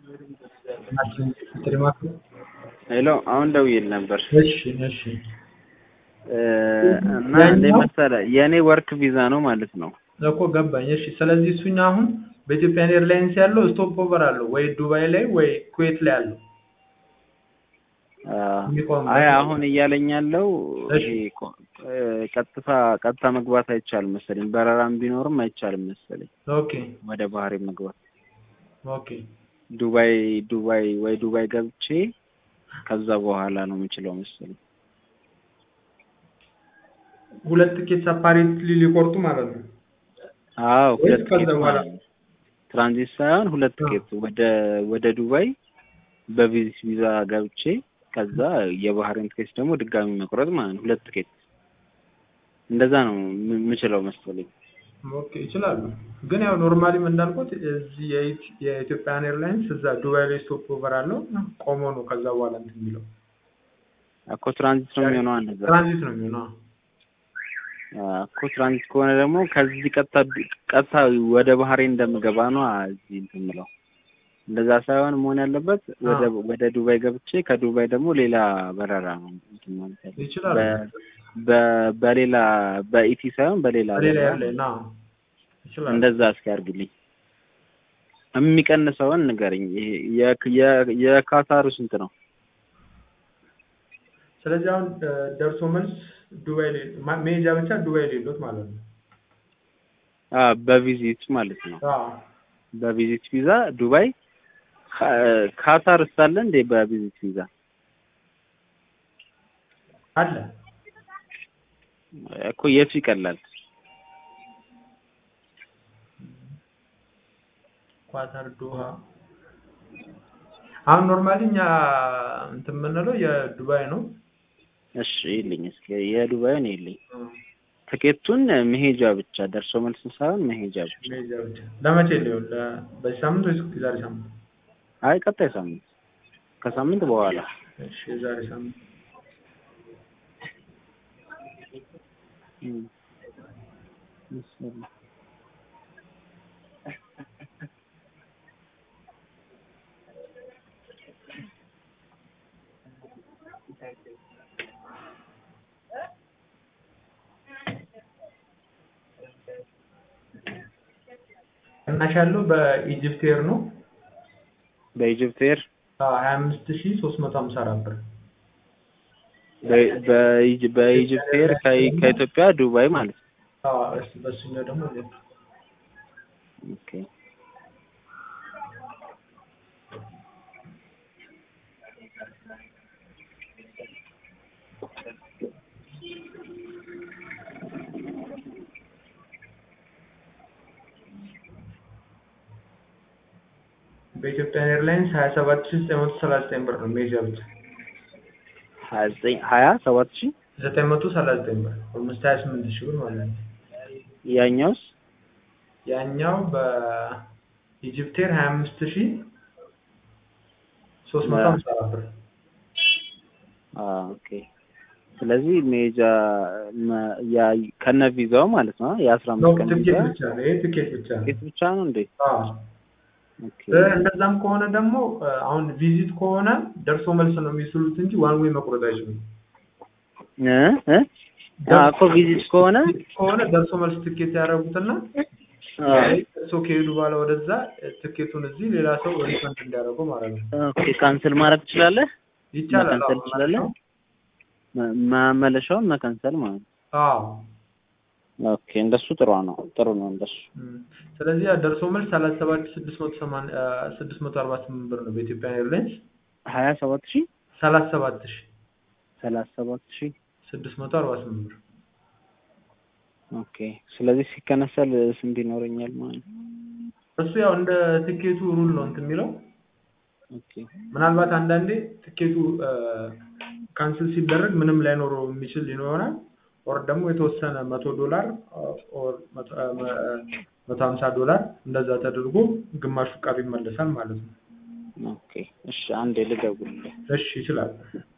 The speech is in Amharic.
ሄሎ አሁን ደውዬል ነበር እሺ እሺ እና እንደ መሰለህ የእኔ ወርክ ቪዛ ነው ማለት ነው። እኮ ገባኝ። እሺ ስለዚህ እሱኛ አሁን በኢትዮጵያን ኤርላይንስ ያለው ስቶፕ ኦቨር አለው ወይ ዱባይ ላይ ወይ ኩዌት ላይ አለው። የሚቆምበት አይ አሁን እያለኝ ያለው እሺ። ይሄ ቆ- እ፣ ቀጥታ ቀጥታ መግባት አይቻልም መሰለኝ። በረራም ቢኖርም አይቻልም መሰለኝ ኦኬ ወደ ባህሬን መግባት። ኦኬ ዱባይ ዱባይ ወይ ዱባይ ገብቼ ከዛ በኋላ ነው የምችለው መሰለኝ። ሁለት ቲኬት ሰፓሬትሊ ሊቆርጡ ማለት ነው። አዎ ወይስ ሁለት ከዛ ቲኬት በኋላ? ማለት ነው። ትራንዚት ሳይሆን ሁለት አዎ። ቲኬት ወደ ወደ ዱባይ በቪዚት ቪዛ ገብቼ ከዛ የባህሬን ቲኬት ደግሞ ድጋሚ መቁረጥ ማለት ነው። ሁለት ቲኬት እንደዛ ነው ም- የምችለው መሰለኝ። ኦኬ ይችላሉ። ግን ያው ኖርማሊም እንዳልኩት እዚህ የኢት- የኢትዮጵያን ኤርላይንስ እዛ ዱባይ ላይ ስቶፕ ኦቨር አለው ቆሞ ነው ከዛ በኋላ እንትን የሚለው እኮ ትራንዚት ነው የሚሆነው እንደዛ ትራንዚት ነው የሚሆነው። እኮ ትራንዚት ከሆነ ደግሞ ከዚህ ቀጥታ ቀጥታ ወደ ባህሬን እንደምገባ ነው እዚህ እንትን የምለው። እንደዛ ሳይሆን መሆን ያለበት ወደ አዎ። ወደ ዱባይ ገብቼ ከዱባይ ደግሞ ሌላ በረራ ነው እንትን ማለት ያለበት። ይችላሉ። በ- በ- በሌላ በኢቲ ሳይሆን በሌላ በሌላ በረራ ኤርላይን አዎ ይችላሉ። እንደዛ እስኪ አድርግልኝ። የሚቀንሰውን ንገረኝ። ይሄ የ- የ- የካታሩ ስንት ነው? ስለዚህ አሁን እ፣ ደርሶ መልስ ዱባይ ላይ ማ- መሄጃ ብቻ ዱባይ ላይ ሌሎት ማለት ነው። አ በቪዚት ማለት ነው። አዎ በቪዚት ቪዛ ዱባይ ካ- ካታር ሳለ እንዴ በቪዚት ቪዛ አለ እኮ የቱ ይቀላል? ኳታር ዶሃ አሁን ኖርማሊ እኛ እንትን የምንለው የዱባይ ነው። እሺ ይልኝ እስኪ የዱባይን ይልኝ። ትኬቱን መሄጃ ብቻ ደርሶ መልስ ሳይሆን መሄጃ ብቻ። መሄጃ ብቻ ለመቼ ሊሆን ለ- በዚህ ሳምንት ወይስ የዛሬ ሳምንት? አይ ቀጣይ ሳምንት ከሳምንት በኋላ እሺ የዛሬ ሳምንት እም። መሰለኝ። ቅናሽ ያለው በኢጅፕት ኤር ነው በኢጅፕት ኤር ሀያ አምስት ሺ ሶስት መቶ ሀምሳ አራት ብር በ- በኢጅ- በኢጅፕት ኤር ከ- ከኢትዮጵያ ዱባይ ማለት ነው። አዎ፣ እሺ በሱኛው ደግሞ ሁለት ኦኬ በኢትዮጵያ ኤርላይንስ ሀያ ሰባት ሺ ዘጠኝ መቶ ሰላሳ ዘጠኝ ብር ነው መሄጃ ብቻ ሀያ ዘጠኝ ሀያ ሰባት ሺህ ዘጠኝ መቶ ሰላሳ ዘጠኝ ብር ኦልሞስት ሀያ ስምንት ሺ ብር ማለት ነው። ያኛውስ ያኛው በኢጅፕት ኤር ሀያ አምስት ሺ ሶስት መቶ ሀምሳ አራት ብር አ ኦኬ ስለዚህ ሜጃ መ- ያ ከነ ቪዛው ማለት ነው የአስራ ነው አምስት ቀን ትኬት ቪዛ ብቻ ነው ይሄ ትኬት ብቻ ነው። ትኬት ብቻ ነው እንዴ? አዎ ኦኬ እ፣ እንደዛም ከሆነ ደግሞ እ፣ አሁን ቪዚት ከሆነ ደርሶ መልስ ነው የሚስሉት እንጂ ዋን ዌይ መቁረጥ አይችሉም። እ እ አ እኮ ቪዚት ከሆነ ከሆነ ደርሶ መልስ ትኬት ያደረጉትና አ እሱ ከሄዱ በኋላ ወደዛ እ፣ ትኬቱን እዚህ ሌላ ሰው ሪፈንድ እንዲያደርገው ማለት ነው። ኦኬ ካንሰል ማድረግ ትችላለህ? ይቻላል። መካንሰል አዎ ትችላለህ? መ- መመለሻውን መካንሰል ማለት ነው። አዎ ኦኬ እንደሱ ጥሩ ነው ጥሩ ነው እንደሱ። እም፣ ስለዚህ ያ ደርሶ መልስ ሰላሳ ሰባት ሺህ ስድስት መቶ ሰማንያ እ፣ ስድስት መቶ አርባ ስምንት ብር ነው በኢትዮጵያ ኤርላይንስ ሀያ ሰባት ሺህ ሰላሳ ሰባት ሺህ ሰላሳ ሰባት ሺህ ስድስት መቶ አርባ ስምንት ብር ኦኬ ስለዚህ ሲከነሰል ስንት ይኖረኛል ማለት ነው? እሱ ያው እንደ ትኬቱ ሩል ነው እንትን የሚለው ኦኬ ምናልባት አንዳንዴ ትኬቱ ካንስል ሲደረግ ምንም ላይኖረው የሚችል ይኖራል። ኦር ደግሞ የተወሰነ መቶ ዶላር ኦር መቶ አ፣ መ- መቶ ሀምሳ ዶላር እንደዛ ተደርጎ ግማሹ ቀሪ ይመለሳል ማለት ነው። ኦኬ እሺ አንዴ ልደውልልህ። እሺ ይችላል።